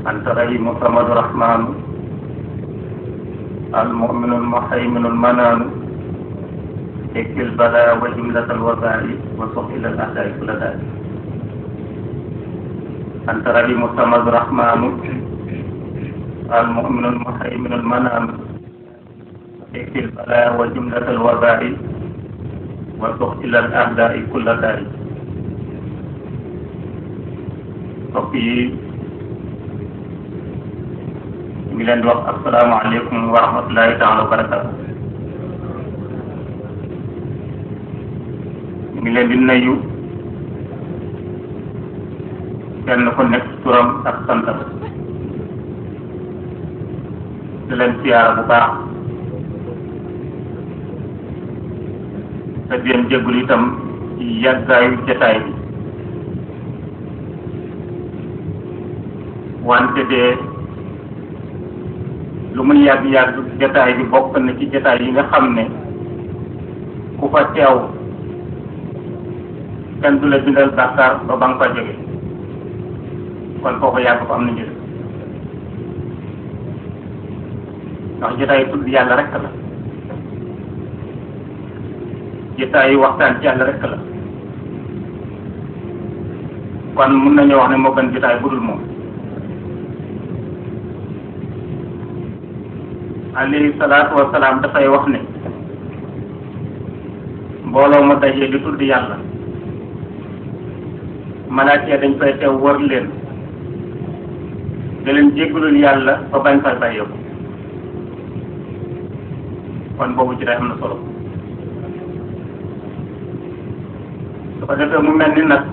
أنت رحيم صمد رحمن المؤمن المحيمن المنان اكفي البلاء وجملة الوباء وصف إلى الأعداء كل داء أنت رحيم صمد رحمن المؤمن المحيمن المنان اكفي البلاء وجملة الوباء وصف إلى الأعداء كل داء mbokk yi ñu ngi leen di wax asalaamaaleykum wa rahmatulahi taala wa barakatu ñu ngi leen di nuyu kenn ku nekk turam ak santam di leen siyaara bu baax te di leen jégalu itam ci yàggaayu jataay bi wante de lu muy yàgg yàgg jataay bi bokk na ci jataay yi nga xam ne ku fa teew kenn du la bindal bàkkaar ba ba nga fa jóge kon foofu yàgg fa am na njëriñ ndax jataay tudd yàlla rek la jataay waxtaan ci yàlla rek la kon mun nañu wax ne moo gën jataay bu dul moom alayhi salaatu wa salaam dafay wax ne mbooloo mu dajee di tudd yàlla malaaka dañ fay teew wër leen da leen jéggalul yàlla ba bañ fay bàyyeeku kon boobu ci day am na solo su ko defee mu mel ni nag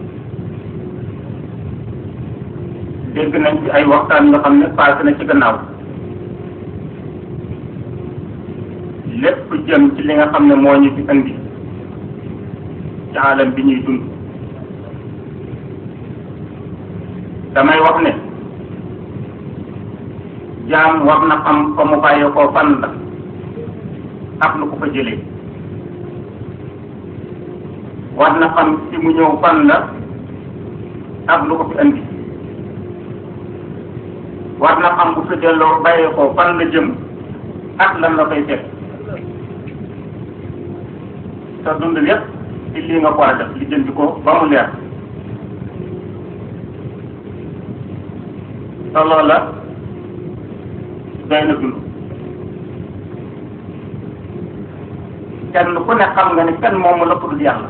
dégg nañ ci ay waxtaan yoo xam ne passé na ci gannaaw lépp jëm ci li nga xam ne moo ñu fi indi ci alam bi ñuy dund damay wax ne jaam war na xam fa mu bàyyee koo fan la ak lu ko fa jëlee war na xam ci mu ñëw fan la ak lu ko fi indi war na xam bu fi delloo bàyyee koo fan la jëm ak lan la koy fekk sa dund lépp ci lii nga ko war a def li jënd ko ba mu leer te loola doy na dund kenn ku ne xam nga ne kenn moomu la ko dul yàlla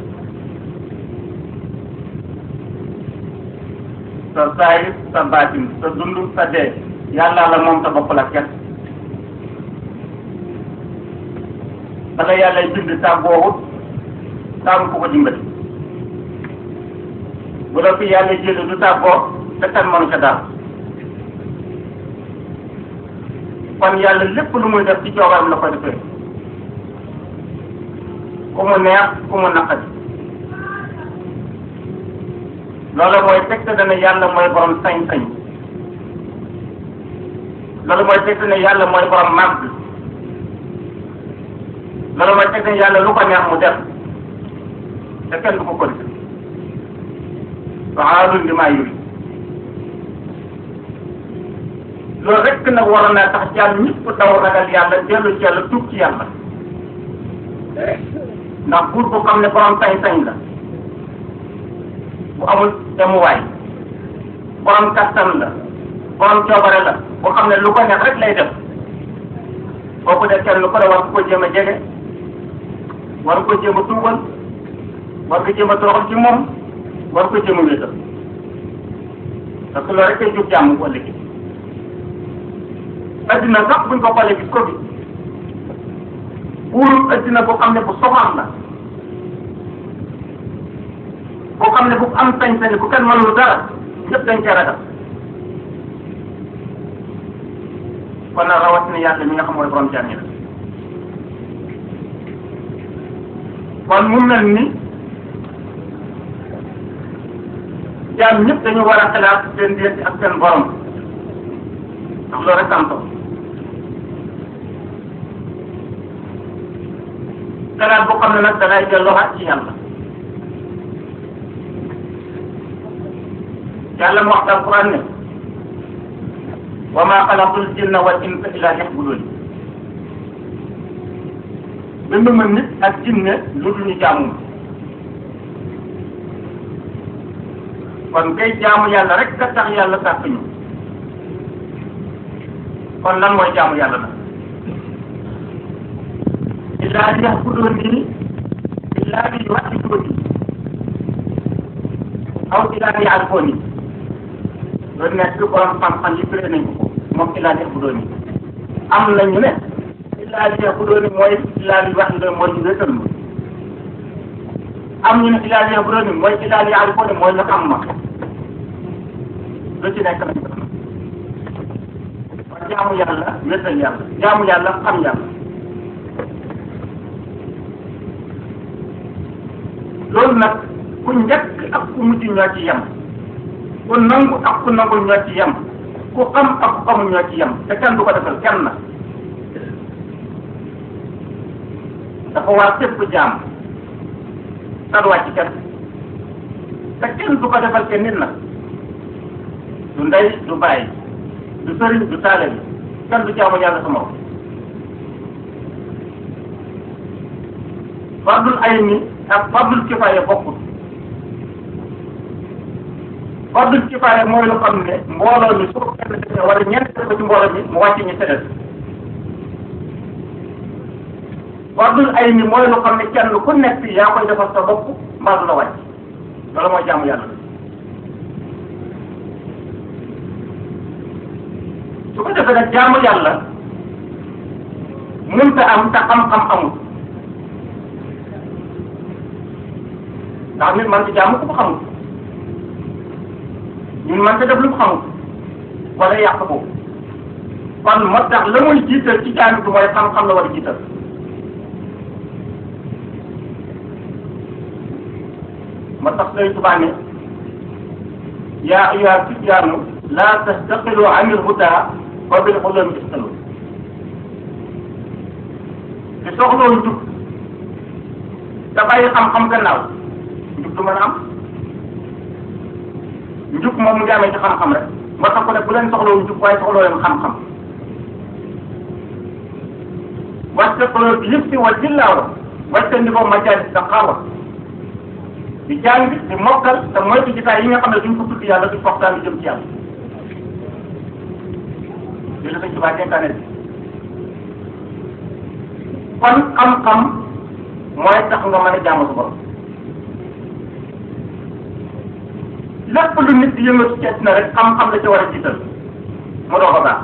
sa saayir sa baatin sa dund sa dee yàlla la moom sa bopp la kenn bala yàlla bind tàggoowut taamu ko ko dimbali bu la fi yàlla jëlee du tàggoo te kan mënu ca dara kon yàlla lépp lu muy def ci coobaram la ko defee ku mu neex ku mu naqari loolu mooy tegte dana yàlla mooy borom sañ-sañ loolu mooy tegte ne yàlla mooy borom màgg loolu mooy teg ne yàlla lu ko neex mu def te kenn du ko ko def fa'aalun limaa yurid loolu rek nag waroon naa tax jàll ñëpp daw ragal yàlla dellu ci yàlla tuub ci yàlla ndax buur bu xam ne borom sañ-sañ la bu amul demuwaay borom kattan la borom coobare la bu xam ne lu ko neex rek lay def kooku de kenn lu ko de war ko jéem a jege war ko jéem a tuubal war ko jéem a toroxal ci moom war ko jéem a wéetal parce que loolu rek kay jur jàmm ko léegi addina sax buñ ko xoolee gis ko bi buuru addina boo xam ne bu soxam la boo xam ne bu am sañ-sañ bu kenn mënul dara ñëpp dañ cee ragal kon nag rawatina yàlla mi nga xam mooy borom jaam ñi la kon mu mel ni jaam ñëpp dañu war a xalaat seen diggante ak seen borom ndax loolu rek am solo xalaat boo xam ne nag da ngay delloowaat ci yàlla yàlla mu wax alquran ne wa maa xalaqtul jinna wal insa illa liya'budun bind ma nit ak jinne lu dul ñu jaamu kon kay jaamu yàlla rek ka tax yàlla sàkk ñu kon lan mooy jaamu yàlla nag illaa liya'buduni illaa liyuwahhiduni aw illaa liya'rifuni loolu nekk borom xam-xam yi firee nañ ko moom illaa liya'buduni am nañu ne illaa liya'buduni mooy illaa liyuwahhiduni mooy ñu wéetal ma am ñu ne illaa liya'buduni mooy illaa liya'rifuni mooy ñu xam ma lu ci nekk nañ ko kon jaamu yàlla wéetal yàlla jaamu yàlla xam yàlla loolu nag ku njëkk ak ku mujj ñoo ci yem ku nangu ak ku nangu ñoo ci yem ku xam ak ku xamul ñoo ci yem te kenn du ko defal kenn na dafa war képp jaam te du wàcc kenn te kenn du ko defal kenn nit nag du ndey du bàyyi du sëriñ du taale bi kenn du jaamu yàlla sama morom fardul ay ni ak fardul kifaaya bokkul fardul kifaaya mooy lu xam ne mbooloo mi su ko kenn defee wala ñeent def ko ci mbooloo mi mu wàcc ñu tëddal fardul ay ni mooy lu xam ne kenn ku nekk yaa koy defal sa bopp mbaa du la wàcc loolu mooy jaamu yàlla su ko defee nag jaamu yàlla mënta am te xam-xam amul ndax nit man ci jaamu ku ko xamul ñun man te def lu ko xamul wala yàq boobu kon moo tax la muy jiital ci jaami bi mooy xam-xam la war a jiital moo tax Sëriñ Tuubaa ne yaa ayyuha sibyaanu laa tastaqilu anil hudaa wa bil ulumi istalu te soxloo njub te bàyyi xam-xam gannaaw njub du mën a am njub moom mu ngi amee ci xam-xam rek moo tax ko ne bu leen soxloo njub waaye soxloo leen xam-xam wàcce xoloo bi yëpp si wa jillaawa wàcce ndi ko majaalis sa xaawa di jàng di mokkal te moytu jotaay yi nga xam ne duñ ko tudd yàlla di waxtaan jëm ci yàlla li la Sëñ Tuubaa dénkaane bi kon xam-xam mooy tax nga mën a jaamu sa borom lépp lu nit di yëngatu ci na rek xam-xam la ci war a jiital mu doo ko baax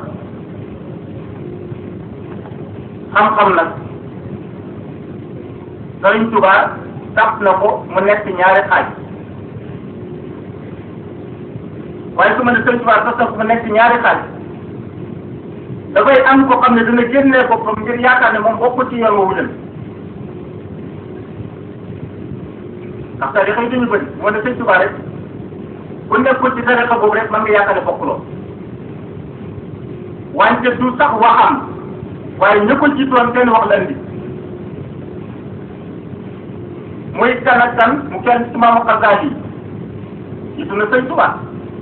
xam-xam nag Sëriñ Tuubaa tàpp na ko mu nekk ñaari xaaj waaye su ma ne Sëriñ Tuubaa sax mu nekk ñaari xaaj dafay am ko xam ne dina génnee boppam ngir yaakaar ne moom bokku ci yoon woowu leen ndax tarixa yi dañu bëri moo ne Sëriñ Tuubaa rek ku nekkul ci tarixa boobu rek man nga yaakaar ne bokkuloo wante du sax waxam waaye ña ko jiitoon seen wax la indi muy kan ak kan mu kenn Imaamu Xasaali yi gis na Sëñ Tuubaa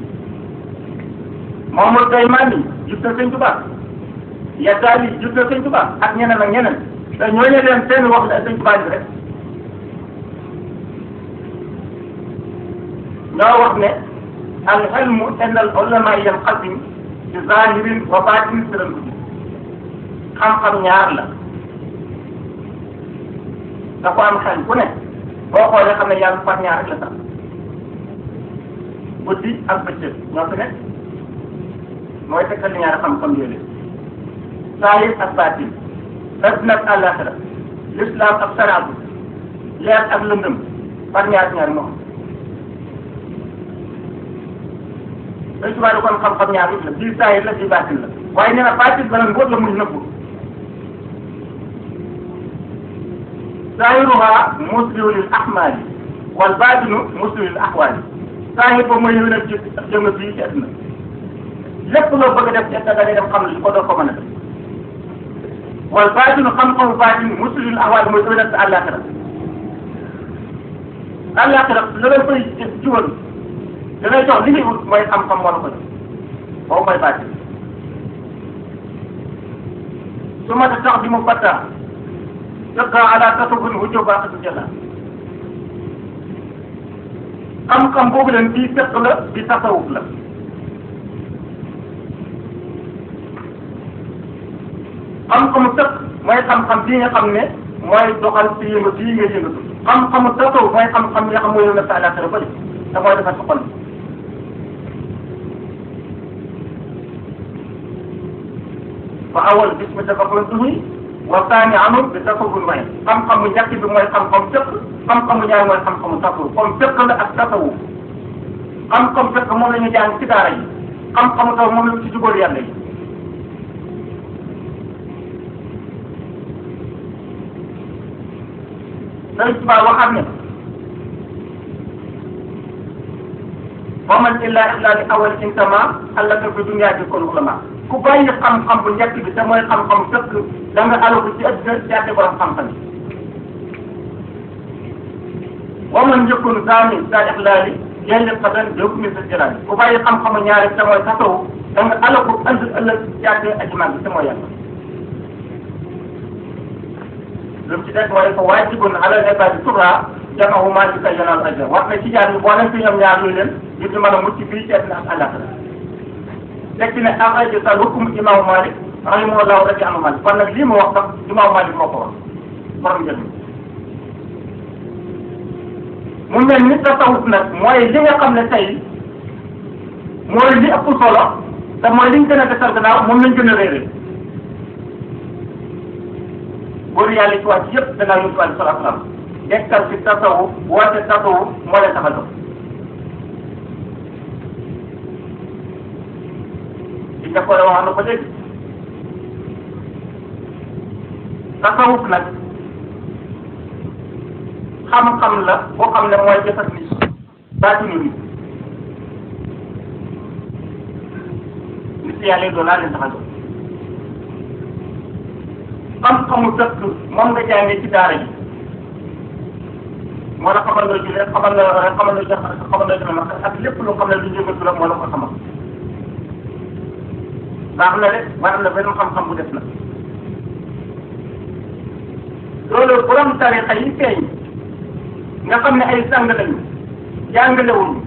Mamadou Daymaani gis na Sëñ Tuubaa Yadaali gis na Sëñ Tuubaa ak ñeneen ak ñeneen te ñooñu leen seen wax la Sëñ Tuubaa bi rek ñoo wax ne al ilmu inda al ulama yanqasim bi zahirin wa batin siran ko xam-xam ñaar la da ko am xel ku ne boo xoolee xam ne yàlla par ñaar rek la sax guddi ak bëccëg ñoo fi nekk mooy tekkal ñaari xam-xam yooyu saahir ak baatin adduna ak àllaaxira l'islam ak saraatu leer ak lëndëm par ñaar ñaar moo xam dañ tubaab kon xam-xam ñaar yëpp la bii saahir la bii baatin la waaye nee na baatin ba nag mbóot la muy nëbbu zaahiruha muslihu lil ahmaali wal baatinu muslihu lil ahwaali saahir boobu mooy yëngal ci jëm fii ci àdduna lépp loo bëgg a def ci àdduna da ngay dem xam li ko doo ko mën a def wal baatinu xam-xamu baatin muslihu lil ahwaali mooy yëngal ci àllaaxira àllaaxira la la fay jiwal da ngay jox li ngay wut mooy xam-xam moo la ko jox boobu mooy baatin su ma tax di mu batta yokka ala tasawufin wujjo baaxatu jëla xam-xam boobu leen bii fekk la di tasawuf la xam-xamu tëkk mooy xam-xam bii nga xam ne mooy doxal ci yëngatu yi ngay yëngatu xam-xamu tasawuf mooy xam-xam yi nga xam mooy yëngal sa àllaaxira bëri te mooy defar sa xol fa awal bis bi tafakkurun tuhi wa saani amul bi tasawuf mooy xam-xamu njëkk bi mooy xam-xam tëkk xam-xamu ñaar mooy xam-xamu tasawuf comme tëkk la ak tasawuf xam-xam tëkk moom la ñu jàng ci daara yi xam-xamu taw moom la ñu ci jubóor yàlla yi Sëriñ Tuubaa waxaat ne wa man illaa illaa li awal intama allaka fi dunya bi kon ulama ku bàyyi xam-xam bu njëkk bi te mooy xam-xam fekk da nga alaku ci ëddina jaate borom xam-xam yi wa man njëkkun saami sa ixlaali yelli xadan bi hukmi sa jalaali ku bàyyi xam-xamu ñaari te mooy tasawu da nga alaku ënd ëllëg jaate aji mag bi te mooy yàlla lu mu ci des mooy ko waajibun ala ibaadi turra jamahu maa ci kay yanal ajra wax na ci jaar yi boo leen fi ñoom ñaar luy leen ngir ñu mën a mucc fii ci àddina ak àllaaxira teg ci ne axraja sal hukum imaamu Malik rahimahullahu radi anu Malik kon nag lii mu wax sax imaamu Malik moo ko wax borom jël mu mel ni tasawuf nag mooy li nga xam ne tey mooy li ëpp solo te mooy liñ gën a desal gannaaw moom lañ gën a réeré góor yàlla ci wàcc yëpp danaa yóbbu wàllu salaam salaam nekkal ci tasawuf woote tasawuf moo leen tax a jóg ci jàppale wax na ko léegi tasawuf nag xam-xam la boo xam ne mooy jëfat nit baatinu nit nit yàlla yi doon laa leen tax a jóg xam-xamu dëkk moom nga jàngee ci daara ji moo la xamal nga jullee xamal nga xamal nga jox xamal nga jox ma ak lépp lu xam ne lu yëngatu la moo la ko xamal baax na de waaye am na benn xam-xam bu def na loolu borom tarixa yi feeñ nga xam ne ay sang lañu jàngalewuñu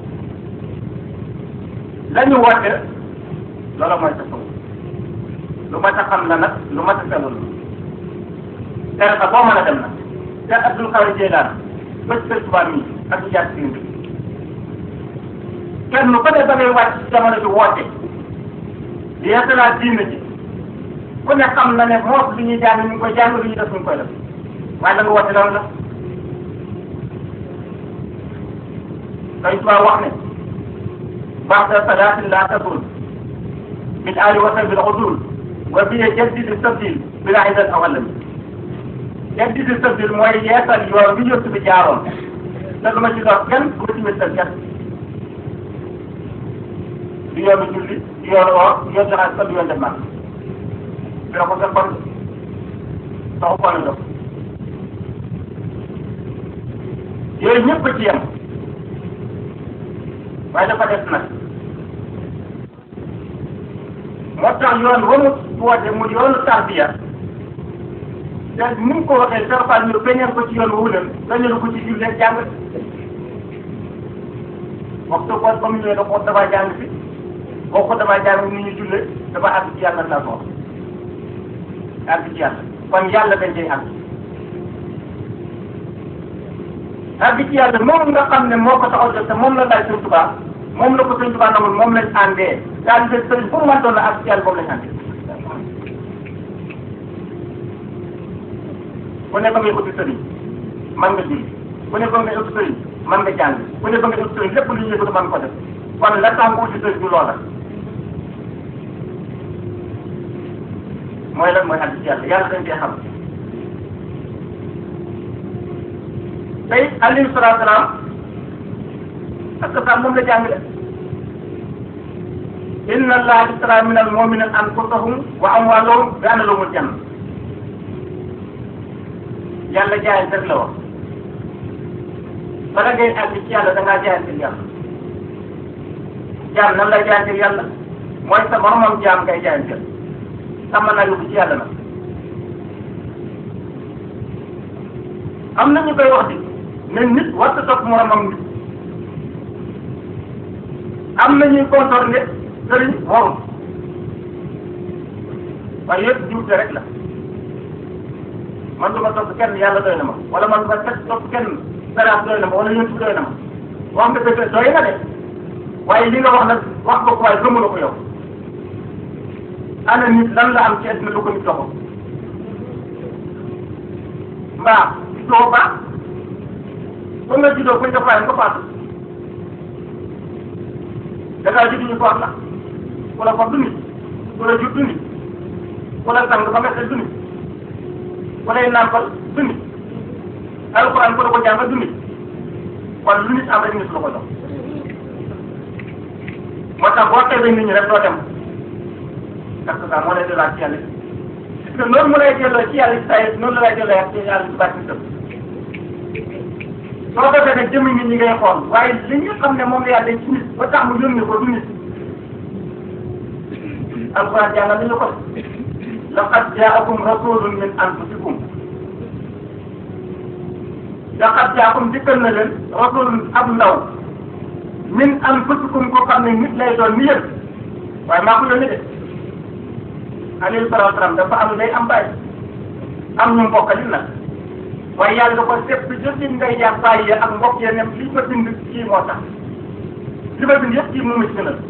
la ñu woote loolu mooy tasawuf lu mat a xam la nag lu mat a sellul tarixa boo mën a dem nag te Abdul Xaadir Jeylaan ba ci Sëriñ Tuubaa mi ak ci jaar si kenn ku ne ba ngay wàcc ci jamono ji woote di yeesalaat diine ji ku ne xam na ne moos li ñuy jàng ñu ngi koy jàng lu ñuy def ñu ngi koy def waaye la nga woote lan la Sëriñ Tuubaa wax ne ba'da salaatin laa tazul bil aali wa sahbil udul wa biya jaddidi sabdil bila idan awalami jaddidi sabdil mooy yeesal yoon bi yëpp bi jaaroon te du ma ci dox kenn du ma ci wéttal kenn du yoonu julli du yoonu or du yoonu joxaat sax du yoon def man dina ko fekkoon taxu ko na dox yooyu ñëpp ci yem waaye dafa des nag moo tax yoon wa mu woote mu yoonu tarbiya te ni mu ko waxee sarfal ñu feeñal ko ci yoon woowu leen feeñal ko ci jullee jàng waxtu ko ba mu ñëwee da ko dafa jàng si boo ko dafa jàng ni ñu jullee dafa àgg ci yàlla la ko àgg ci yàlla kon yàlla dañ cay àgg àgg ci yàlla moom nga xam ne moo ko taxaw def te moom la laaj Sëñ Tuubaa moom la ko Sëñ Tuubaa namul moom lañ àndee daal di sëriñ fu mu mën doon la àgg ci yàlla boobu lañ àndee ku ne ba ngay uti sëriñ man nga julli ku ne ba ngay uti sëriñ man nga jàng ku ne ba ngay uti sëriñ lépp lu ñuy yëngatu man ko def kon la tax nga uti sëriñ du loola mooy lan mooy àgg ci yàlla yàlla dañ cee xam tey alayhi salaatu salaam parce que sax moom la jàngale inna allaha ishtara min al mu'minina anfusahum wa amwalahum bi anna lahumul janna yàlla jaayante rek la wax bala ngay àgg ci yàlla da ngaa jaayante yàlla jaam nan lay jaayante yàlla mooy sa moromam jaam ngay jaayante sama naa yóbbu ci yàlla nag am na ñu koy wax di ne nit war sa topp moromam nit am na ñuy contour ne sëriñ warul waaye yëpp juute rek la man du ma topp kenn yàlla doy na ma wala man du ma teg topp kenn saraat doy na ma wala yëntu doy na ma wax nga dëgg doy na de waaye li nga wax nag wax nga ko waaye gëmuloo ko yow ana nit lan la am ci àddina lu ko nit doxul mbaa gisoo baax ba nga juddoo fuñ def waaye nga faatu da ngaa judd ñu faat la ku la fab du nit ku la jur du nit ku la sang ba nga xel du nit ku lay nàmpal du nit alxuraan ku la ko jàngal du nit kon lu nit am rek nit la ko jox moo tax boo teewee nit ñi rek doo dem parce que ça moo lay delloo ci yàlla parce que noonu mu lay delloo ci yàlla ci saa yi noonu la lay delloo ci yàlla ci bàtt itam soo defee nag jëmm nit ñi ngay xool waaye li ñu xam ne moom la yàlla ci nit ba tax mu yónni ko du nit alquran jàngal nañu ko laqad jaakum rasulun min anfusikum laqad jaakum dikkal na leen rasulun ab ndaw min anfusikum ko xam ne nit lay doon ni yéen waaye maa ko yónni de alayhi salaatu salaam dafa am day am bàyyi am ñu mbokkalin nag waaye yàlla da ko sepp jëndi ngay jaar bàyyi ya ak mbokk ya ne li ma bind kii moo tax li ma bind yëpp kii mu ci gënal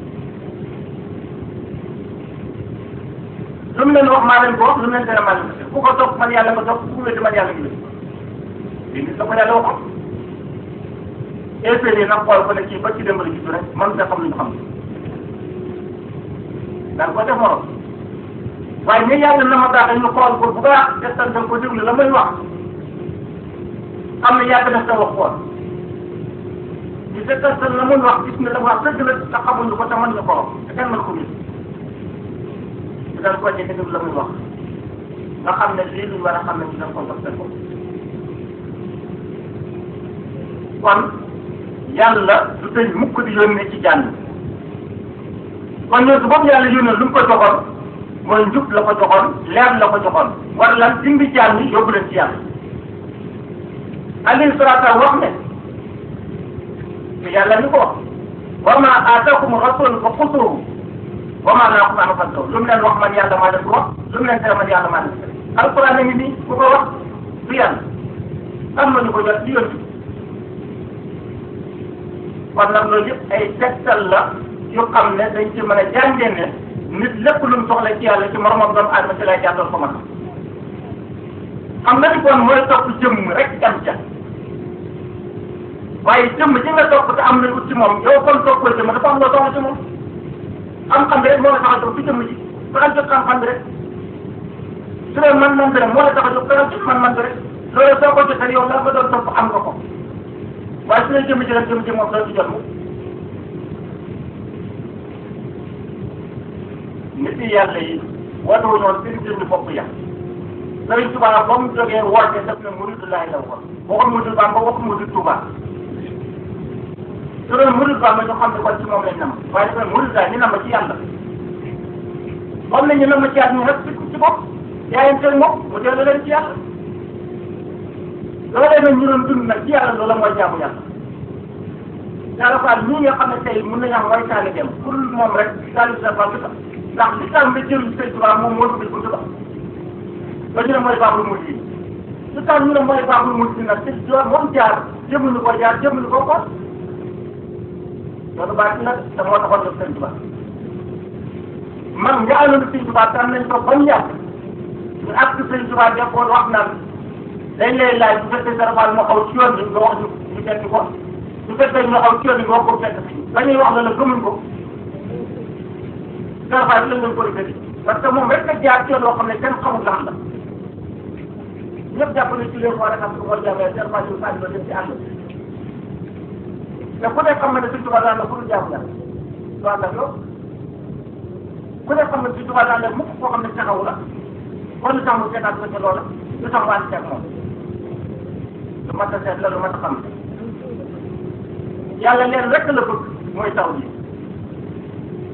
lu mu leen wax maa leen ko wax lu mu leen tere maa leen ko ku ko topp man yàlla nga topp ku ko wéddi man yàlla ngi wéddi lii nit la ko yàlla waxoon effet yi nag xool ko ne kii ba ci démb la gis rek man nga xam lu ñu xam daan ko def morom waaye ni yàlla na ma baax ñu xool ko bu baax testan ko déglu la muy wax xam ne yàgg def sa wax xool ñu testan la muy wax gis ne la wax dëgg la te xamuñu ko te mën ñu ko wax te kenn mën ko gis ñu daan ko ci déglu la muy wax nga xam ne lii luñ war a xam ne ñu daan ko dox seen bopp kon yàlla du tëj mukk di yónnee ci jànn kon ñun su boobu yàlla yónnee lu mu ko joxoon mooy njub la ko joxoon leer la ko joxoon war lan dimbi jàmm yi yóbbu leen ci yàlla alayhi salaatu wax ne te yàlla ni ko wax wa ma aataakum rasul fa xusuuhu wa ma naakum anhu fantahu lu mu leen wax man yàlla maa def ko wax lu mu leen tere man yàlla maa def tere alquran a ngi nii ku ko wax du yàlla am nañu ko jot di yónni kon nag loolu yëpp ay tegtal la yu xam ne dañ ci mën a jàngee ne nit lépp lu mu soxla ci yàlla ci moromam doomu aadama ci lay jàddal ko mën xam nga ni kon mooy topp jëmm rek dem ca waaye jëmm ji nga topp te am na ut ci moom yow kon toppoo jëmm dafa am loo soxla ci moom xam-xam bi rek moo la tax a jóg ci jëmm ji fexeel jot xam-xam bi rek su dee man-man bi rek moo la tax a jóg fexeel jot man-man bi rek loolu soo ko jotee yow la nga doon topp am nga ko waaye su dee jëmm ji rek jëmm ji moom doo ci jot mu nit yi yàlla yi woote wu ñoon seen jëmmi bopp ya Sëriñ Tuubaa ba mu jógee woote def na muridu laay la waxoon waxul muridu Bamba waxul muridu Tuubaa su doon muridu Bamba ñu xam ne kon ci moom lañ nam waaye dafa muridu laay ñu nam ci yàlla moom la ñu nam ci yàlla ñu rek ci ci bopp yaayanteel moom mu dellu leen ci yàlla loolee nag ñu doon dund nag ci yàlla loola mooy jaamu yàlla yàlla faal ñii nga xam ne tey mën nañu am mooy taali dem pour moom rek taali sa fa sax ndax li tax nga jël sëñ Tuubaa moom moo dugg buntu ba ba ñu ne mooy baabul mujj yi li tax ñu ne mooy baabul mujj yi nag te joo moom jaar jëmuñu ko jaar jëmuñu ko ko loolu baax nag te moo taxoon def sëñ Tuubaa man nga àndoon sëñ Tuubaa tam nañ ko ba mu yàgg ñu àgg sëñ Tuubaa defoon wax naan dañ lay laaj bu fekkee sa rafaal moo xaw ci yoon bi nga wax ñu ñu fekk ko bu fekkee ñu xaw ci yoon bi nga wax ko fekk ba ñuy wax la la gëmuñ ko Serapha bi lañ leen ko defee parce que moom rek a jaar ci yoon loo xam ne kenn xamul lan la ñëpp jàpp ne ci leen xool rek am su ko jàppee Serapha bi saa dina dem ci àll te ku nekk xam na ne suñ tubaab daan la pour jàpp la du ànd ak yow ku nekk xam ne suñ tubaab daan la mukk koo xam ne taxawu la kon lu tax mu seetaat ko ca loola lu tax mu ànd ceeg moom lu mat a seet la lu mat a xam yàlla leen rek la bëgg mooy taw bi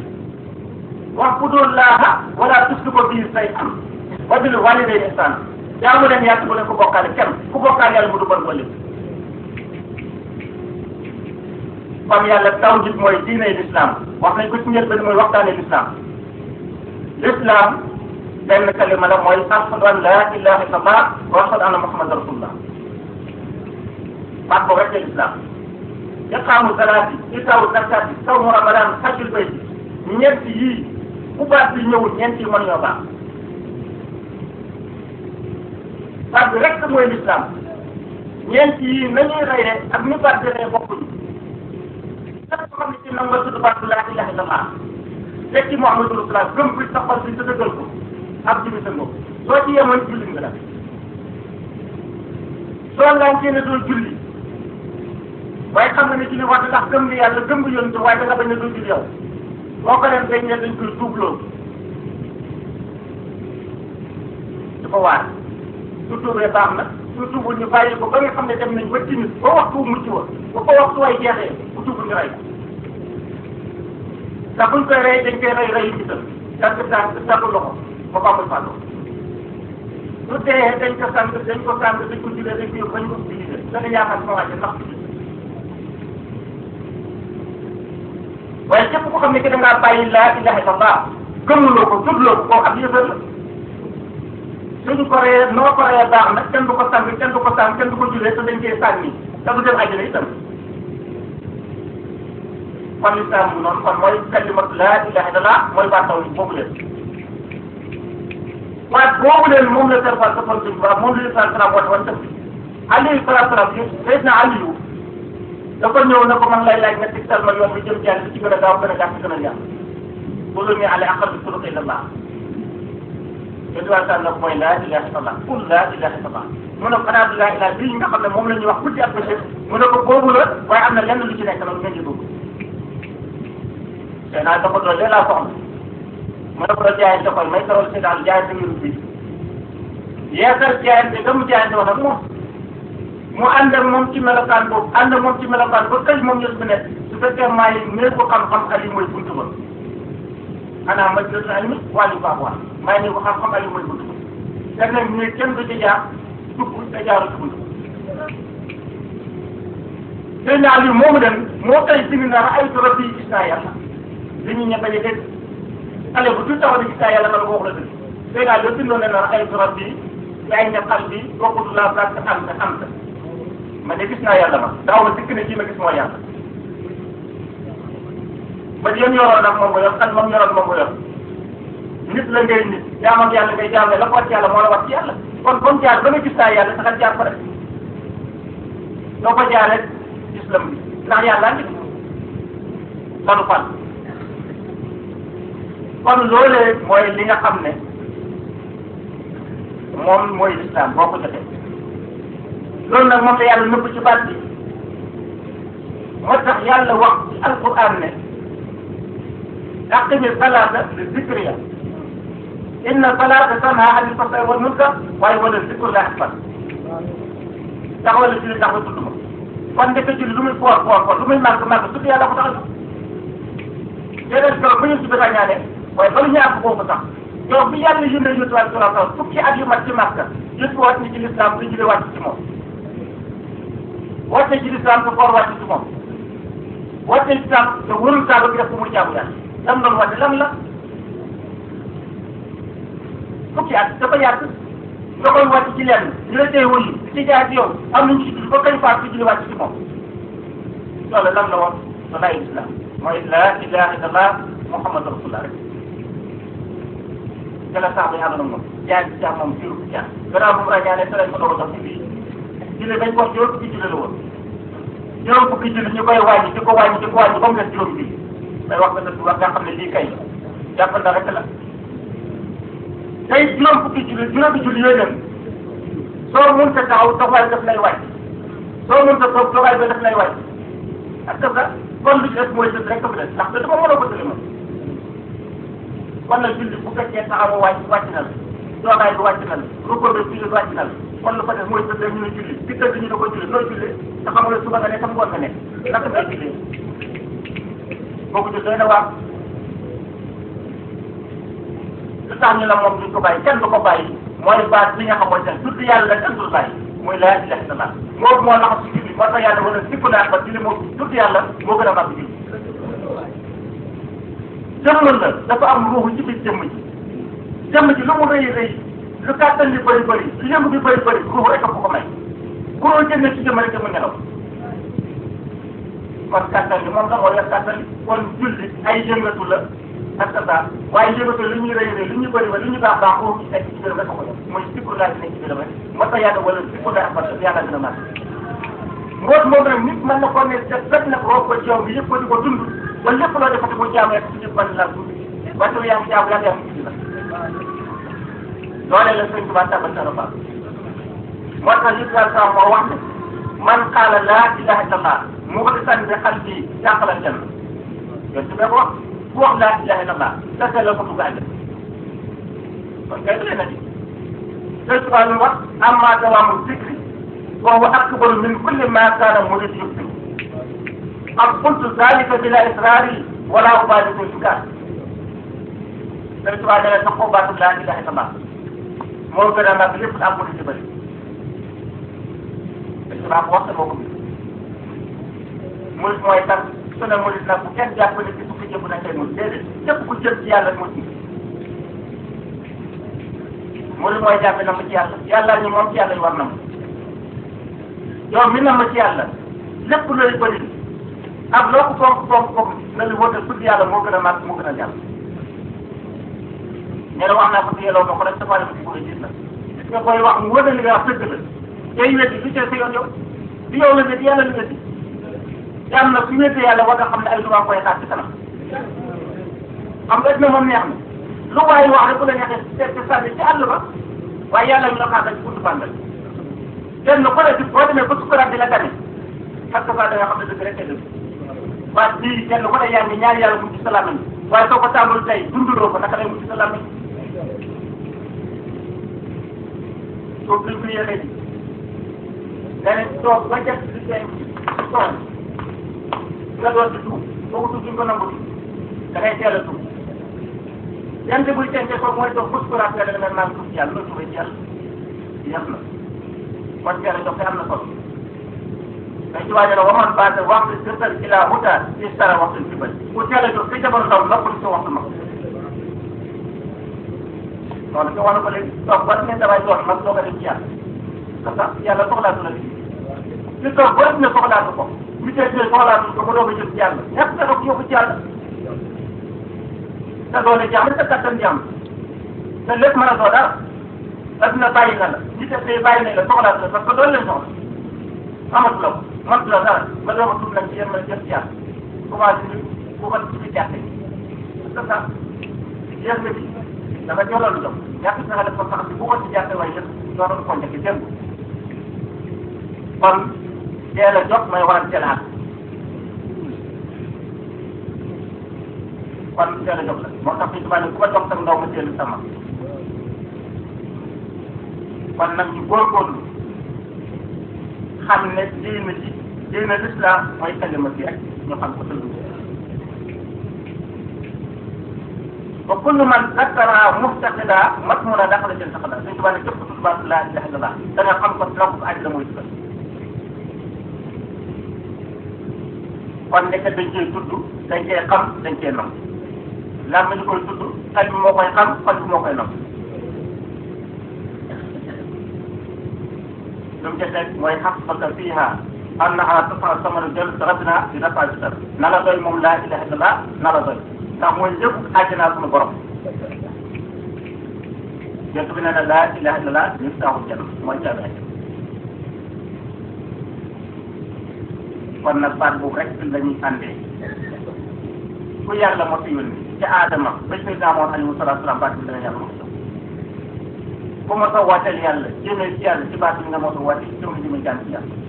wa'budu llaaha wala tushriku bihi shay'an wa bil walidayni ihsana jaamu leen yàlla bu leen ko bokkaale kenn ku bokkaale yàlla mu du bon ko lépp kon yàlla tawhid mooy diine l'islam wax nañ ko ci njëlbeen mooy waxtaane l'islam l'islam benn kalima la mooy ashhadu an la ilaha illallah wa ashhadu anna muhammad rasulullah baat boobu rek la l'islam iqaamu salaati itaawu zakati sawmu ramadan hajjul bayt ñeent yii bu baat bi ñëwul ñeent yi mën ñoo baax baat bi rek mooy l'islam ñeent yii nañuy reyee ak ni baat bi reyee bokkuñu lépp xam ne ci nangu nga tudd baat bi laa ilaha illallah fekk ci Muhammadu Rasulullah gëm bi sa xol bi sa dëggal ko ab julli sa ngoog soo ci yemoon julli nga la soo ngaankee ne doo julli waaye xam nga ne julli wax ndax gëm nga yàlla gëm nga yonent waaye da nga bañ ne doo julli yow boo ko leen dañ ne dañ koy tuubloo di ko waar su tuubee baax na su tuubul ñu bàyyi ko ba nga xam ne dem nañ ba timis ba waxtu mucc wa ba ko waxtu way jeexee bu tuubul ñu rey ko ndax buñ koy rey dañ koy rey reyu gisal dagg tànk dagg loxo ba ba muy fàttoo su dee dañ ko sant dañ ko sant dañ ko julee dañ ko yóbbu bañ ko utilisé da nga yaakaar sama wàcce ndax waaye képp ko xam ne que da ngaa bàyyi laa ilaha illallah gëmuloo ko tuddloo ko koo xam yëfër la suñ ko reyee noo ko reyee baax na kenn du ko sang kenn du ko sang kenn du ko julee te dañ koy sànni te du dem àjjana itam kon lislaam bu noonu kon mooy kalimatu laa ilaha illallah mooy baat taw boobu leen waat boobu leen moom la serfal sa kon suñ baax moom la lislaam salaam woote woon tam alayhi salaatu salaam yi Seydina Aliyu da ko ñëw ne ko man lay laaj nga tegtal ma yoon bi jëm ci yàlla bi ci gën a gaaw gën a gàtt gën a yàq loolu ñu ale aqal bi turuq illallah yéen waa sànn nag mooy laa ilaha illallah qul laa ilaha illallah mu ne ko xanaa du laa ilaha bii nga xam ne moom la ñuy wax guddi ak bëccëg mu ne ko boobu la waaye am na lenn lu ci nekk nag ngeen di dugg te naa da ko doon laa soxla mu ne ko doon jaayante koy may tarool si daal jaayante ngir bi yeesal jaayante ga mu jaayante wax ak moom mu ànd ak moom ci melokaan boobu ànd ak moom ci melokaan ba këj moom yës bi ne su fekkee maay néeg ko xam-xam ali mooy buntu ba xanaa ma jël ali mi wàllu baax wax maay néeg ko xam-xam ali mooy buntu ba te nag néeg kenn du ci jaar dugg te jaaru ci buntu te ñaar yi moomu dem moo koy bind na ay trop bi gis naa yàlla dañuy ñebe a dégg xale bu tuuti taxaw di gis naa yàlla man wax la dëgg te daal yoo bindoon ne na ay trop bi yaay nga xal bi bokkut la place am na am na ma de gis naa yàlla ma daaw ma dikk ne kii ma gis mooy yàlla ba yéen yoroon nag moom nga yor xel moom yoroon moom nga yor nit la ngay nit jaam ak yàlla ngay jaam la ko wat yàlla moo la wat ci yàlla kon comme jaar ba nga gis naa yàlla saxal jaar ko rek doo ko jaar rek islam bi ndax yàlla ngi sanu fan kon loolee mooy li nga xam ne moom mooy lislaam boo ko jotee loolu nag moom la yàlla nëbb ci baat bi moo tax yàlla wax ci alquran ne aqimi salaata li zikriya inna salaata tanha anil fahsaa'i wal munkar waaye wala zikrullahi akbar taxawal la julli ndax nga tudd ma kon ndeke julli lu muy foor foor foor lu muy màgg màgg tudd yàlla ko tax a déedéet keroog ba ñu si bëgg ñaane waaye ba lu ñu àgg foofu sax yow bi yàlla yónnee yónni wàllu salaam salaam fukki at yu mat ci Makka yëpp wàcc ni ci lislaam bu julli wàcc ci moom wàcce ci lislaam te koor wàcc ci moom wàcce ci lislaam te wërul saaba bi def ko muy jaamu yàlla lam doon wàcce lan la fukki at dafa yàgg nga koy wàcc ci lenn ñu la tey wuyu ci jaar ci yow am nañu ci julli ba kañ faat ci julli wàcc ci moom loolu lan la woon walaay islam mooy laa ilaha illallah muhammad rasulullah rek te la sax bi ànd na moom jaar ci jaar moom juru jaar gannaaw bu mu ràññaane te lañ ko doog a jox ci biir julli dañ ko wax juróom fukki julli la woon juróom fukki julli ñu koy wàññi di ko wàññi di ko wàññi ba mu des juróom bi day wax nga dëgg wax nga xam ne lii kay jàpp na rek la tey juróom fukki julli juróomi julli yooyu dem soo mënta taxaw doxaay daf lay wàcc soo mënta toog doxaay ba daf lay wàcc ak que kon lu ci des mooy dëgg rek ko fi des ndax dafa mën a ko tële moom kon nag julli bu fekkee taxaw wàcc wàcc na la doogaay bi wàcc na la ruko bi julli wàcc na la kon lu ko def mooy dëgg ñu ne julli dikkal bi ñu ne ko julli nooy julli te xam nga suba nga ne tam ngoon nga ne naka ngay julli boobu de doy na waar lu tax ñu la moom duñ ko bàyyi kenn du ko bàyyi mooy baat bi nga xamante ne tudd yàlla kenn dul bàyyi muy laa ilaha illallah moo moo laxas ci julli moo tax yàlla wala sikk naa ba julli moo tudd yàlla moo gën a màgg julli jëmmul la dafa am ruuxu ci biir jëmm ji jëmm ji lu mu rëy rëy lu kàttan li bëri bëri lu yëngu bi bëri bëri ruuxu rek a ko ko may ku loo jëndee ci jëmm rek jëmm nelaw kon kàttan li moom la moo yor kàttan li kon julli ay yëngatu la ak sa baax waaye yëngatu li ñuy rëy rëy li ñuy bëri ba li ñuy baax baax ruuxu ci nekk ci biiram rek a ko yor mooy sikkur laa ci nekk ci biiram rek moo tax yàlla wala sikkur laa parce que yàlla dina màgg mboot moom nag nit mën na koo ne def fekk na ko ko ci yow bi yëpp ko di ko dund ba lépp loo defati mu jaamu rek ci ban la dund wante yaa ngi jaamu yaa ngi am ci la loolee la sëñ Tuubaa tàmbal sa rabaa moo tax li sa sa moo wax ne man qaala laa ilaha illallah muxlisan bi qalbi yàqal aljanna yow su ko wax ku wax laa ilaha illallah dëgg la ko dugg àjjana kon kay doy na ci sëñ Tuubaa lu wax amma dawaamu zikri وهو أكبر من كل ما كان مريد يكتب قد قلت ذلك بلا إصرار ولا أبالي بالإنكار سمعت بعد أن تقوى بعد لا إله إلا الله moo gën a mag lépp am murid ci bëri dañu baax wax moo ko bi murid mooy tax su ne murid nag bu kenn jàpp ne ci fukki jëpp na tey murid déedéet képp ku jël ci yàlla murid murid mooy jàppe na ma ci yàlla yàlla ñu moom ci yàlla ñu war na ma yow mi na ma ci yàlla lépp looy bëri ak loo ko fonk fonk fonk na li woote tudd yàlla moo gën a màgg moo gën a jàll ñu ne wax naa ko si yelloo ma ko rek dafa def ci bëgg a gis la gis nga koy wax mu wëne li nga wax dëgg la tey weddi du cee sa yoon yow du yow la weddi yàlla la weddi yàlla nag su weddee yàlla war nga xam ne ay lu koy xaar ci kanam xam nga dina moom neex na lu waaye wax rek bu la neexee seet ci sànni ci àll ba waaye yàlla mi la xaar ci buntu bàndal kenn ku ne boo demee ba sukuraat di la gane parce que da nga xam ne dëgg rek dëgg waaye bii kenn ku ne yaa ngi ñaan yàlla mu ci sa làmmiñ waaye soo ko tàmbali tey dunduloo ko naka lay mu ci sa làmmiñ soo ko ko yéexee ji nga ne toog ba jot di tey toog nga doon di tuub boo ko tuub duñ ko nangu da ngay teel a tuub yante buy tente ko mooy toog ba sukuraat nga ne maa ngi tuub ci yàlla loolu tuubee ci yàlla yàq na kon teel a jox am na solo dañ ci waajal wa man baata waxtu sirtal ila huda istara waxtu ci bëri ku teel a jox ci jamono ndaw noppal sa waxtu mag loolu ci wàllu ko léegi toog ba ne damay doon mag doo ko dem ci yàlla parce que yàlla soxlaatu la lii li toog ba ne soxlaatu ko ñu tey tey soxlaatu ko ba doog a jëm ci yàlla ñàkk na ko yóbbu ci yàlla te doole jàmm te kattan jàmm te lépp mën a doo dara adduna bàyyi na la ñi def tey bàyyi nañ la soxlaatu la parce que doon leen soxla amatu la ko mënatu la dara nga doog a tudd nag ci yéen a jëm ci yàlla commencé ni bu ko ci jàtte c'est ça yéen nga bi dafa joxla lu jox ñàkk na def ko sax bu ko ci jàtte waaye yëpp doon ko njëkk jëm kon teel a jox may waral teel a àgg kon teel a jox la moo tax fi tubaab ne ku ma jox sa ndaw ma teel sama kon nag ñu góorgóorlu xam ne diina ji diina l'islam mooy kalima bi rek ñu xam ko tëdd wa kullu man zakara muftaqida matmuna daxala jël saxada suñ tubaab ne képp ku tubaab laa ilaha illallah da nga xam ko lonk ko àddina mooy dugal kon nekk dañ cee tudd dañ cee xam dañ cee nam lam ñu koy tudd xel bi moo koy xam xol bi moo koy nam lu mu jëndee mooy xaqaka fiiha annaha tasra samanu jël rabbina di nafa bi sar na la doy moom laa ilaha illallah na la doy ndax mooy lépp àjjanaa suñu borom jot bi ne na laa ilaha illallah ñu taxul jënd mooy caabi àjjana kon nag baat boobu rek la ñuy àndee ku yàlla moo fi yónni ca aadama ba Seydina Muhammad alayhi salaatu salaam baat bi dana yàlla moo ku ma sa waateel yàlla jëmee ci yàlla ci baat bi nga mos a wàcce jëm jëmee jàng ci yàlla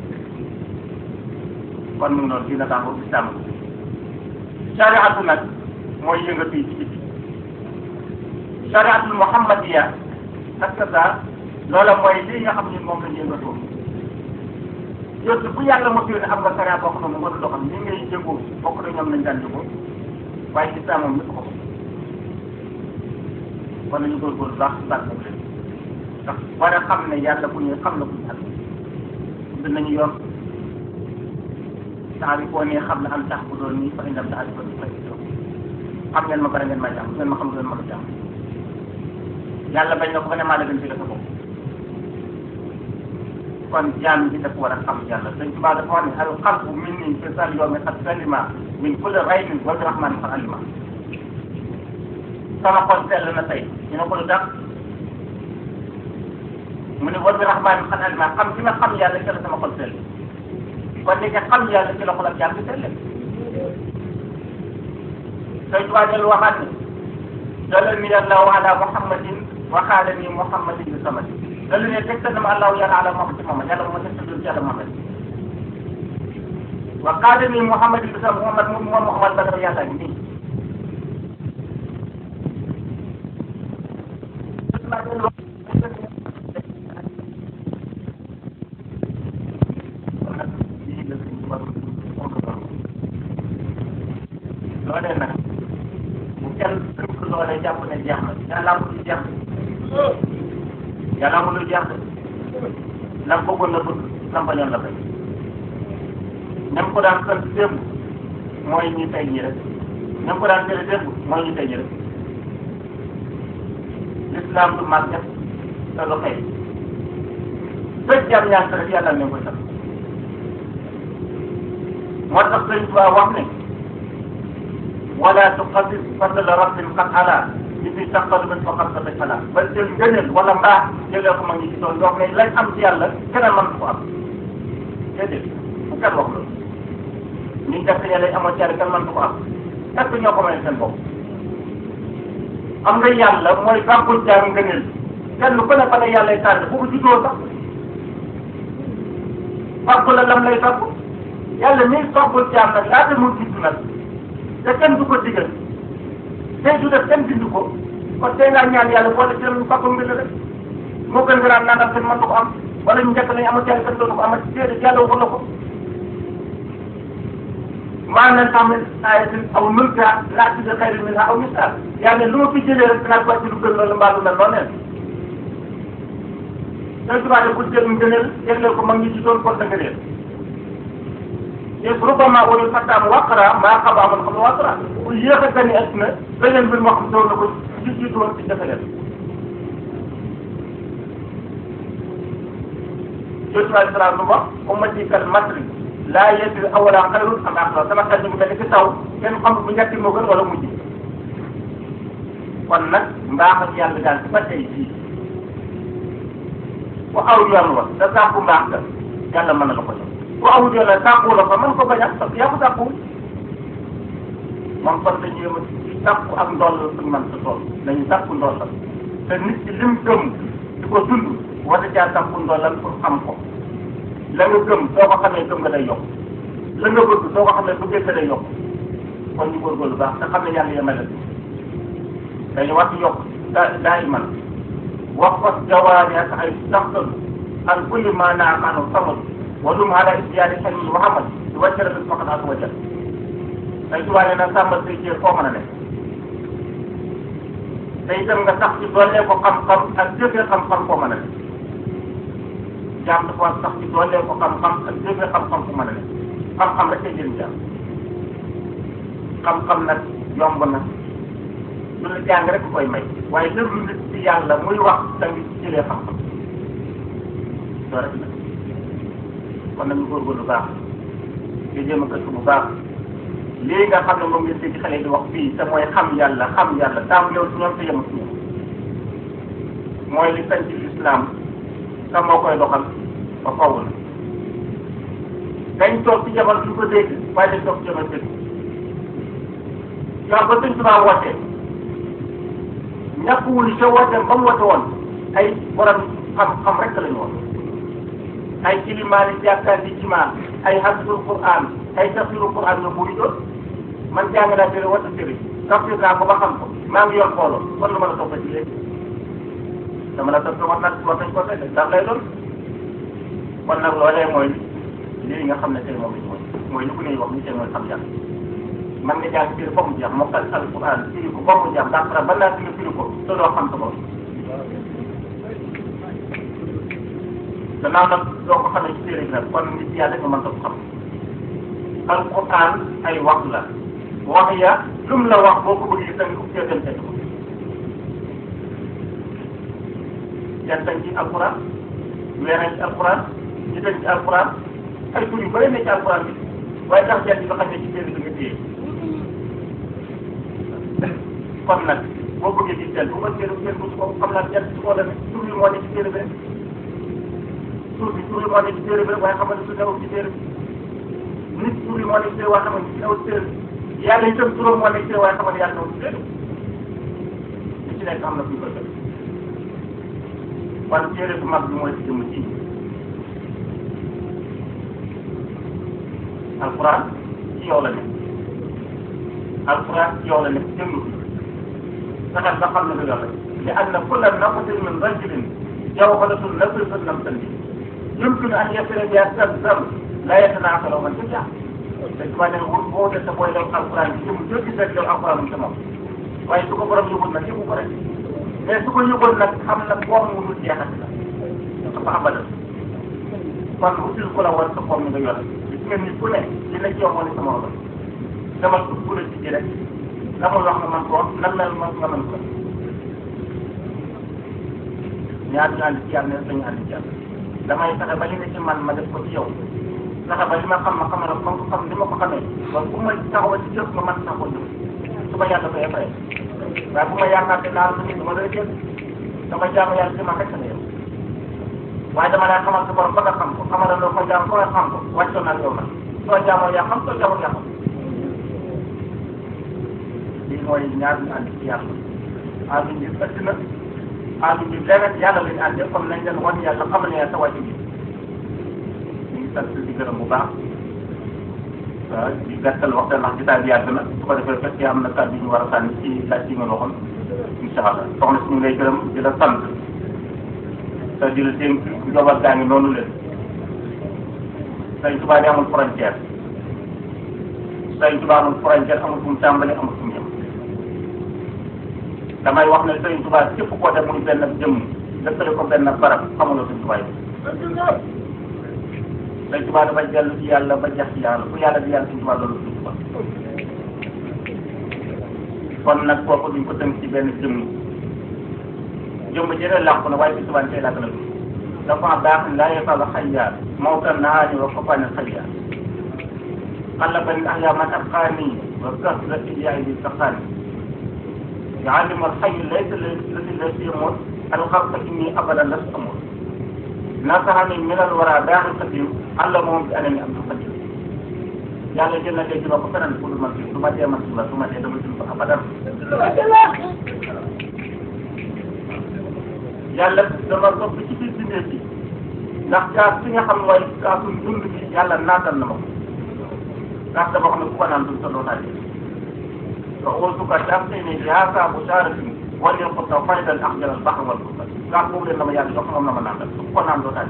kon mu ngi noonu dina tax boobu islam shariatu nag mooy yëngatu yi ci biti shariatul muhammadiya ak ça loola mooy lii nga xam ne moom la ñu yëngatoo yooyu bu yàlla mos yónnee am nga sharia boo xam ne moom la doxal ni ngay jëngoo bokk na ñoom lañ daan jëngoo waaye islam moom ñëpp ko kon nañu góorgóorlu baax baax boobu leen tax war a xam ne yàlla bu ñuy xam la bu ñu bind nañu yoon saa bi boo nee xam ne am tax bu doon nii fa indam daal di ko fay xam ngeen ma bare ngeen may jàmm ngeen ma xam ngeen ma ko jàmm yàlla bañ na ko ba ne maa la gën ci la sa bopp kon jaam bi dafa war a xam yàlla dañ ci baa dafa wax ne al qalbu min nii fi sal yawmi qad salima min kulli raynin wa bi rahmani fa alima sama xol sell na tey ñu ne ko lu tax mu ne wa bi rahmani fa alima xam ci ma xam yàlla ci la sama xol sell kon ni nga xam yàlla ci la xol ak jaam bi sell tey ci waa dellu waxaat ne dalal ni allahu ala muhammadin wa xaala ni muhammadin bi samadi loolu ne tegtal na ma allahu yàlla ala Muhammad ci Muhammad yàlla moom tegtal ci yàlla Muhammad wa qaala ni Muhammad bi sa Muhammad moom moom Muhammad ba dafa yàlla nii loolee nag bu kenn tënk loolee jàpp ne jeex na yàlla amul lu jeex yàlla amul lu jeex la bëggoon la bëgg la bañoon la bañ ñam ko daan sant démb mooy ñi tey ñi rek ñam ko daan tere démb mooy ñi tey ñi rek l'islam du màgget te lu xëy fekk jàmm ñaan rek yàlla ne koy sax moo tax sëñ Tuubaa wax ne wala tuqaddis fadla rabbin qad ala ñi fi saqal min fa xam sa xalaat ba jël ngëneel wala mbaax jëlee ko ma ngi ci doon yoo xam ne lañ am ci yàlla keneen mën ko am déedéet bu kenn wax loolu ñi def ne lañ amoon ci yàlla kenn mën ko am est-ce que ñoo ko may seen bopp am nga yàlla mooy fàggul jaam ngëneel kenn ku ne fa la yàlla tànn bu ko juddoo sax fàggu la lam lay fàggu yàlla nii fàggul jaam nag laata mu judd nag te kenn du ko digal tey du def kenn bindu ko kon tey ngaa ñaan yàlla boole ci leen fàggul mbir rek moo gën nga naan nangam kenn mën ko am wala ñu njëkk nañu amal ci yàlla kenn doon ko amal déedéet yàlla waxul la ko maanaam tamit ayatin aw mulka laati bi xayrin minha aw misal yàlla lu ma fi jëlee rek dinaa ko wàcc lu gën loolu mbaa lu mel noonu leen sooy tubaab ku jël ngëneel jégleel ko mag ñi ci doon kon da nga réer te rubama wala fattaam waqara maa xaba amoon xam ne waqara ku yéex a gani adduna beneen mbir moo xam doon na ko ci jiitu woon ci defe leen Yusuf alayhi salaam lu wax ummati kal matri laa yadri awala xayrun am aaxira sama xel ñu mel ni ki taw kenn xamul bu njëkk moo gën wala mujj kon nag mbaax ak yàlla daal ci ba tey fii ku aw yoon wa da sàkku mbaax ga yàlla mën na la ko jox ku awul yoon la sàkku la ko mën ko bañ a parce que yaa ko sàkku moom kon dañuy yëm ci sàkku ak ndool la suñu mën sa tool dañuy sàkku ndool la te nit ki lim gëm di ko dund war na caa sàkku ndool la pour xam ko la nga gëm soo ko xamee gëm nga day yokk la nga bëgg soo ko xamee bëggee nga day yokk kon ñu góorgóorlu baax te xam ne yàlla yemale dañu war di yokk daa daa iman wax ko jawaani ak ay saxtal an kulli ma naamaanu samad wa dum ala istiyaari xelmi Muhammad di wàccale bis faqat ak wajal ay tubaab na sàmmal say cër foo mën a nekk te itam nga sax ci doolee ko xam-xam ak jëfee xam-xam foo mën a nekk jaam dafa war sax ci doolee ko xam-xam ak jëfee xam-xam fu mën a nekk xam-xam rek cay jëriñ jaam xam-xam nag yomb na lu la jàng rek koy may waaye déglu nit ci yàlla muy wax tamit jëlee xam-xam loolu rek la kon nañu góorgóorlu bu baax di jéem a gëstu bu baax lii nga xam ne moom ngeen dégg xale di wax fii te mooy xam yàlla xam yàlla taam yow si ñoom te yem si ñoom mooy li sañ ci lislaam te moo koy doxal ba faw la dañ toog ci jamono du ko dégg waaye dañ toog ci jamono dégg yow ba sëñ Tuubaa wootee ñàkkuwul sa wooteem ba mu woote woon ay borom xam-xam rek lañu woon ay ilimaani jàkkaar di jimaa ay hafsul Qur'an ay tafsiru Qur'an ñoo bëri doon man jàng naa téere wata téere tafsir naa ko ba xam ko maa ngi yor xooloo kon lu ma la topp ci léegi dama la topp war nag war nañ ko teg ndax lay doon kon nag loolee mooy lii nga xam ne tey moom mooy mooy li ku ne wax ni tey mooy xam yàlla man nga jàng téere ba mu jeex mokkal alquran firi ko ba mu jeex daa pare ba naa firi firi ko te doo xam sa bopp gannaaw nag doo ko xamee ci téere bi nag kon nit yàlla nga mën ko xam alquran ay wax la wax ya lum la wax boo ko bëggee tamit ko cee dem ko jantañ ci alquran weerañ ci alquran ñu dañ ci alquran ay tur yu bëri ne ci alquran bi waaye tax jant nga xam ne ci téere bi nga téye kon nag boo bëggee di jël bu ma téere téere bu ko xam naa jant su ko la ne tur yi moo ne ci téere bi rek tur bi tur yi moo ne ci téere bi rek waaye xam ne su newul ci téere bi nit tur yi moo ne ci téere waaye xam ne su newul ci téere bi yàlla itam turam moo ne ci téere waaye xam ne yàlla newul ci téere bi li ci nekk am na fu ñu koy def kon téere bu mag bi mooy ci jëmm ji alquran ci yow la nekk alquran ci yow la nekk jëmm bi fexeel ba xam ne lu yàlla li anna kulla naqsin min rajulin jawharatun nafisatun lam tanbi yumkinu an yasira biha zamzam la yatanaasalu man tasha dañ ko ne wut boo def sa booy def alquran ci jëmm jëpp rek yow alquran mu moom waaye su ko borom yóbbul nag yóbbu ko rek mais su ko yóbbul nag xam nag boo mu dul jeexati la dafa abadal kon util ku la war sa boom ni nga yore gis ngeen nit ku ne li na ci yow moo ne sama roba demal ko ku la ci ji rek la muy wax nga man ko nan la man nga mën ko ñaar ñu ànd ci yàlla ne dañu ànd ci yàlla damay fexe ba li ne ci man ma def ko ci yow fexe ba li ma xam ma xamal ko ko xam li ma ko xamee ba bu ma taxawal ci jëf ma man taxawal jëf su ma yàlla koy fay waaye bu ma yaakaar ne naa la nit ma lay jël dama jaamu yàlla ci ma fekk na yow waaye dama lay xamal sa borom ba nga xam ko xamal la ko jaam ko nga xam ko wàccoon naa yow nag soo jaamoo yaa xam soo jaamoo yaa xam lii mooy ñaar ñu ànd ci yàlla ànd ñu ëtt na ànd ñu leneen yàlla lañu àndee comme nañ leen wan yàlla xamal ne sa wàccu bi ñu ngi sant di gërëm bu baax waaw di gàttal waxtaan ndax jotaay bi yàgg na su ko defee fekkee am na kàddu yu ñu war a sànni ci laaj yi nga waxoon incha allah soxna si ñu ngay gërëm di la sant te di la dénk njaboot gaa ngi noonu leen Sëñ Tuubaa di amul frontière Sëñ Tuubaa amul frontière amul fu mu tàmbali amul fu mu yem damay wax ne Sëñ Tuubaa képp koo def muy benn jëmm dëkkale ko benn barab xamuloo Sëñ Tuubaa yi Sëñ Tuubaa dafa dellu ci yàlla ba jeex ci yàlla fu yàlla di yàlla Sëñ Tuubaa loolu Sëñ Tuubaa kon nag kooku duñ ko tënk ci benn jëmm jëmm jëre làqu na waaye Sëñ Tuubaa tey làkk na dafa baax laa yefalu xayya mawtan nahaani wa fafani xayya xalla bani ahya man abqaani wa kasrati yaay bi saqaani يعلم الحي ليس الذي ليس يموت الخلق اني ابدا لست اموت نصحني من الورى داخل القديم علمهم بانني عبد القديم yàlla jël na léegi ba ko feneen pour ma fi su ma dee man la su ma dee dama dund abadan yàlla dama topp ci biir bindee bi ndax kaas bi nga xam mooy kaasu dund bi yàlla naatal na ma ko kaas dafa xam ne ku ko naan dund sa doo naa فأوصك تأتيني بهذا بشارة وليقط فيدا أخجل البحر والكفر كان بقول لما يعني شكرا لما نعمل سبحان نعمل ذلك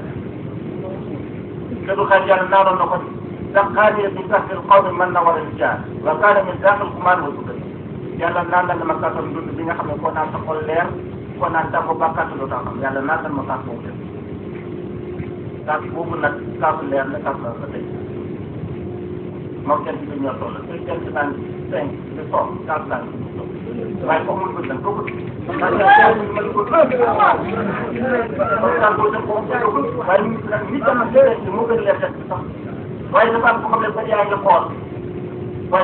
كدو خير يعني نار النقد دقاني من تحت القوم من نور الرجال وكان من داخل الكمان والسكر yàlla naan la ma kàttan dund bi nga xam ne koo naan sa xol leer koo naan tàggu bàkkaat lu tax xam yàlla naan la ma kaas boobu def kaas boobu nag kaasu leer la kaas la sa tey moom kenn ci ñoo toll te kenn ci naan cinq de soog kaas naan waaye foofu mun ko jël ko ko waaye nag nit am na léeg moo gën leer def sax waaye dafa am ko xam ne ba yaa ngi xool waaye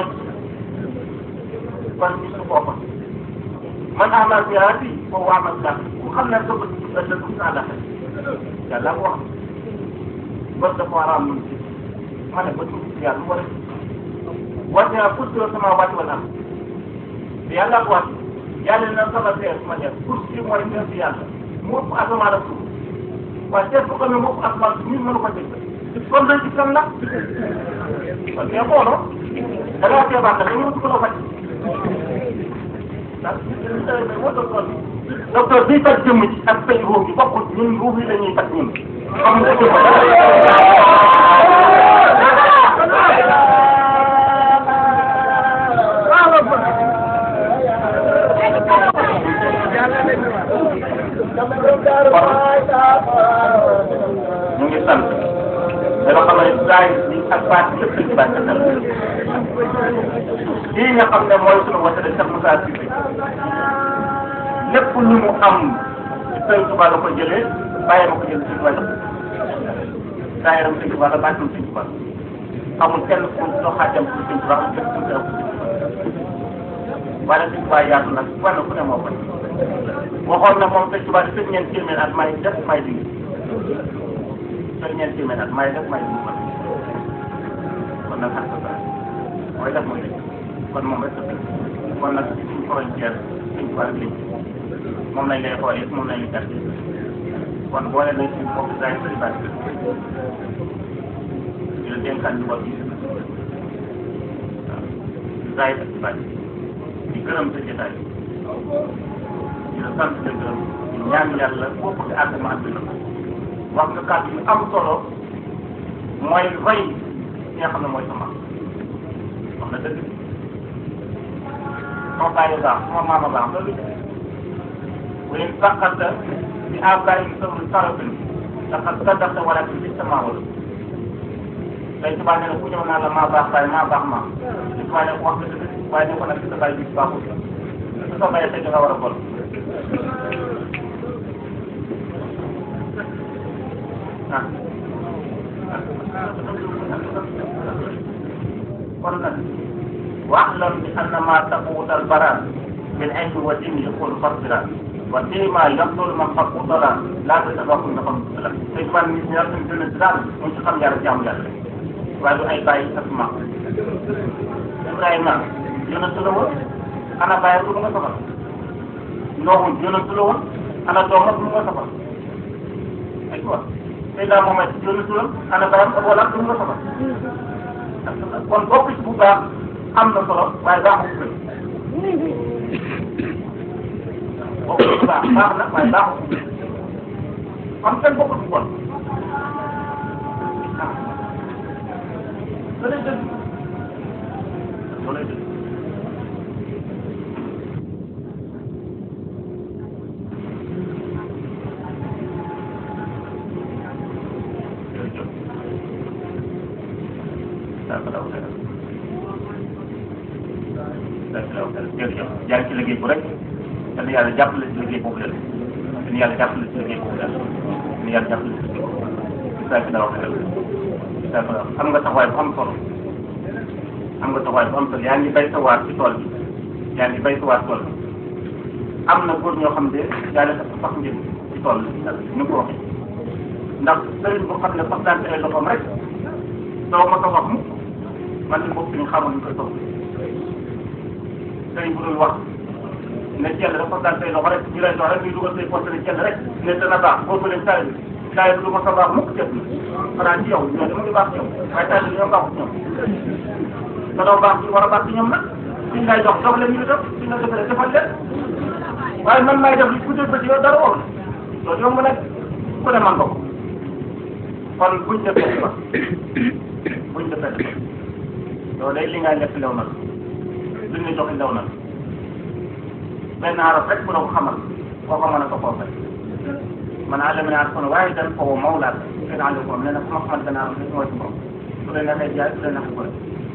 kon gis nga foofa man amal bi yaa fi foofu amal sax ku xam ne dëgg ëllëg du naa la xel yàlla ko wax bët dafa war a am lu ci ma ne bët bu yàlla lu war a wàcce naa pour que sama wàcc wala am yàlla ko wàcc yàlla na sama seer ma def pour que mooy seer si yàlla mu ëpp asamaan ak suuf waaye seer bu ko ne mu ëpp asamaan suuf ñun mënu ko dégg kon dañ ci kan la kon kee xooloo da ngaa feebar nag dañu ko la faj docteur bii faj jëmm ci ak faj ruux bi bokkul ñun ruux yi la ñuy faj ñun xam nga jëmm ñu sant dama xam ne saa yi ak baat yëpp dañ ci bàyyi xel lii nga xam ne mooy sunu wata de Cheikh Moussa Cissé lépp lu mu am Sëñ Tuubaa la ko jëlee bàyyi ma ko jëlee Sëñ Tuubaa la saa yaram Sëñ Tuubaa la bàttum Sëñ Tuubaa amul kenn ku doxaatam pour Sëñ Tuubaa amul kenn ku teew waaye Sëñ Tuubaa yaatu nag wàllu ku ne moo ko waxoon na moom Sëñ Tuubaa di sëñ ñeent téeméer at may def may di sëñ ñeent téeméer at may def may di kon nag ak sa mooy def mooy def kon moom rek kon nag suñ frontière Sëñ Tuubaa rek lañ moom lañ lay xoolee moom lañ lay gàtte kon boole nañ suñu bopp saa yu bëri bàyyi di la dénkaan ci bopp yi waaw saa yu bëri bàyyi di gërëm sa jotaay di la sant di gërëm di ñaan yàlla bokk ci àgg ma àgg na wax nga kàddu yu am solo mooy roy ki nga xam ne mooy sama wax na dëgg sama bàyyi baax sama maama baax loolu وإن سقط بآباء ثم طرف لقد صدقت ولكن في السماء wala tey tubaab nee na ku ñëw naa la maa baax baay maa baax maa li tubaab ne wax nga dëgg waaye ne ko nag si sa baay bi baaxul su sa bayee tey nga war a bon ah kon nag wax lan bi anna maa taquutal baraan min ilmi wa dini yaqul fasira wa ma yaqul man faqutala laa ta tabaxul na xam la te man nit ñi suñ gën a daal mu ci xam yàlla jaamu yàlla waaye du ay bàyyi ak ma Ibrahima yonent la woon ana bàyyi du nga safar Noohu yonent la woon ana doomam du nga safar ay quoi Seydina Mohamed yonent la ana bàyyam ak wala du nga safar kon bokk ci bu baax am na solo waaye baaxul bokk ci baax baax na waaye baaxul am kenn bokkul ci bon ah lay dëgg lay dëgg jërëjëf yaa ngi ci liggéey bu rek yal na yàlla jàppale ci liggéey boobu la yal na yàlla jàppale ci liggéey boobu la yal na yàlla jàppale ci liggéey boobu la saa dara waxee saa am nga taxawaay bu am solo am nga taxawaay bu am solo yaa ngi bay sa waar ci tool bi yaa ngi bay sa waar tool bi am na góor ñoo xam ne yàlla dafa sax njëriñ ci tool bi ni ko waxee ndax sëriñ boo xam ne sax daan ay loxoom rek doo ma ko wax mukk man de bopp ñu xamul ñu koy toog sëriñ bu dul wax ne jël dafa daan say loxo rek ñu lay dox rek ñu dugal say poste ne jël rek ne dana baax boo ko leen saa yi saa yi du ma sa baax mukk jëf na xanaa ci yow ñoo dama ngi baax ci yow waaye saa yi ñoo baaxut ñoom te doo baax ci war a baax ci ñoom nag suñ lay dox dox leen ñu def suñ la defalee defal leen waaye man may def li ku dégg ba ci yow dara woon loolu yomb nag ku ne man ko kon buñ defee ba buñ defee ba loolu day li nga lekk lew na luñ la jox lew na benn arab rek bu la ko xamal koo ko mën a toppoo fay man àllami naa kon waaye dañ ko woo mawlaat kenn àll ko nee na ku ma xamal benn arab rek mooy ci bopp su leen neexee jaay su leen neexee ko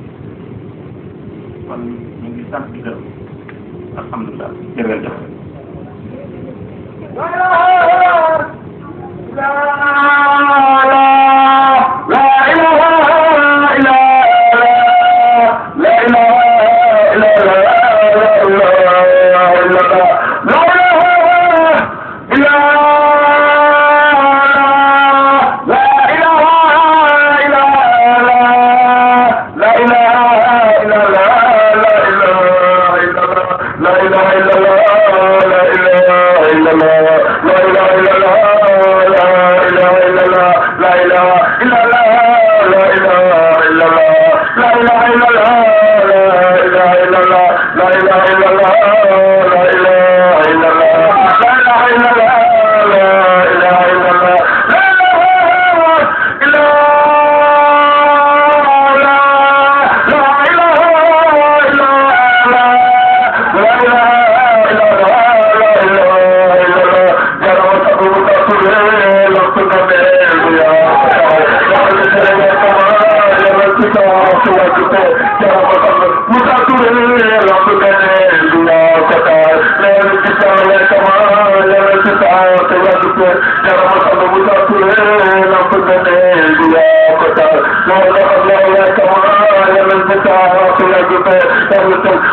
kon ñu ngi sant di gërëm alhamdulilah jërëjëf la ilaha illallah la ilaha illallah la ilaha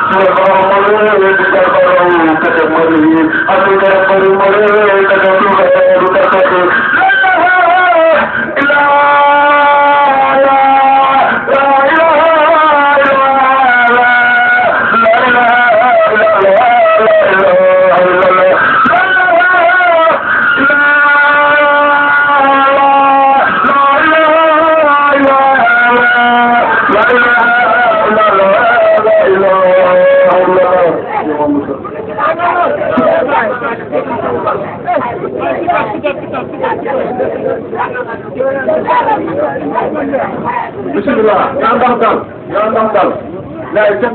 bisimilah yaa ndax dal yaa ndax dal laay kenn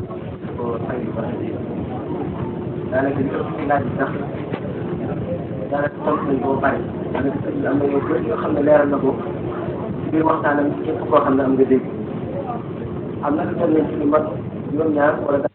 daanaka li ëpp ci laaj bi sax daanaka tontu nañ ko ba pare daanaka sëñ bi am na yoo bëri yoo xam ne leeral na ko ci biir waxtaanam képp koo xam ne am nga dégg am na lu toll ci lu mat juróom-ñaar wala